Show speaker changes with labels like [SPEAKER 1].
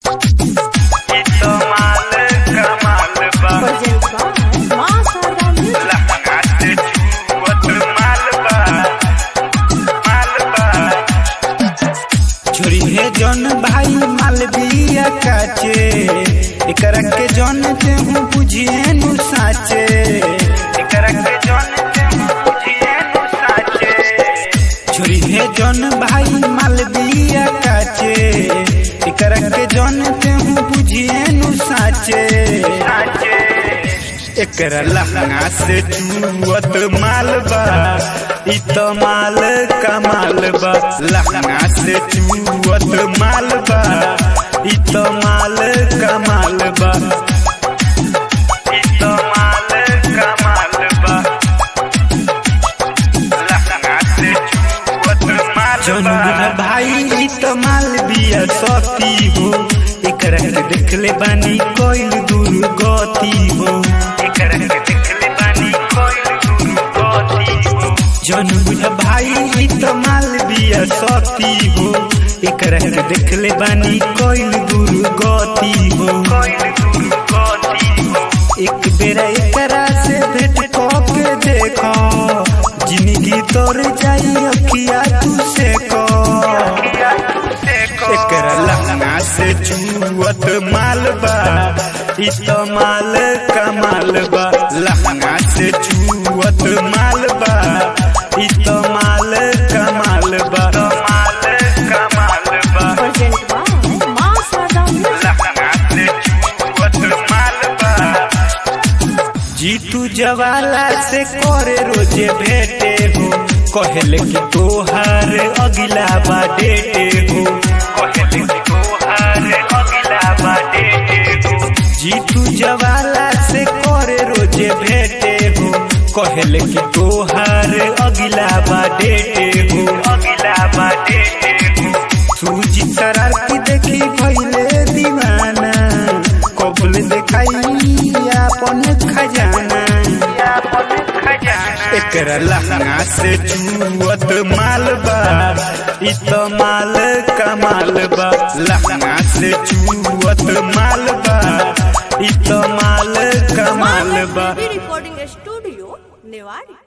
[SPEAKER 1] ई तो माल कमाल बा
[SPEAKER 2] Present by Masada Music.
[SPEAKER 1] लहंगा से छुअत माल बा माल बा
[SPEAKER 3] छोरी हे जौन भाई मालविया काचे एकरा के जौन ते हूँ बुझिए नु साचे
[SPEAKER 1] एकरा के जौन ते बुझिए नु साचे
[SPEAKER 3] छोरी हे जौन भाई मालविया काचे एकरा के जौन ते हूँ बुझिए नु साचे
[SPEAKER 1] साचे
[SPEAKER 3] एकरा लहंगा से चुअत माल बा इ तो माल कमाल बा लहंगा से चुअत माल बा इ तो माल कमाल बा
[SPEAKER 1] ई तो माल कमाल बा लहंगा से छुअत माल
[SPEAKER 3] जौन
[SPEAKER 1] बा
[SPEAKER 3] बुढ़ा भाई इ तो माल बिया सती हो एकरा के देखले बानी कोइल दूर गति हो
[SPEAKER 1] एकरा के देखले बानी कोई दूर गति हो
[SPEAKER 3] जौन बुढ़ा भाई इ तो माल बिया सती हो एकरा के देखले बानी कोइल दूर गति हो
[SPEAKER 1] कोई दूर गति हो
[SPEAKER 3] एक बेर एकरा से भेंट के देखो जिंदगी तोर जाई अखिया तू से को
[SPEAKER 1] किया देखो
[SPEAKER 3] एकरा लहंगा से चुअत माल बा इ तो माल कमाल बा लहंगा से चुअत माल बा इ तो माल कमाल बा
[SPEAKER 1] माल कमाल बा
[SPEAKER 2] Present by Masada Music.
[SPEAKER 1] लहंगा से छुअत माल बा
[SPEAKER 3] जीतू जवाला से करे रोजे भेटे हो कहले कि तोहार अगिला बा डेटे हो
[SPEAKER 1] कहले कि तोहार अगिला बाटे हो
[SPEAKER 3] जीतू जवाला से करे रोजे भेटे हो कहले कि तोहार अगिला बा डेटे हो
[SPEAKER 1] अगिला बाटे हो
[SPEAKER 3] सूजी शरारती देखी भइले दीवाना कबल देखाई अपन खजाना
[SPEAKER 1] अपन खजाना
[SPEAKER 3] एकरा लहंगा से चुअत माल बा इ तो माल कमाल बा लहंगा से चुअत माल बा इ तो माल कमाल बा
[SPEAKER 2] Recording Studio, Newari.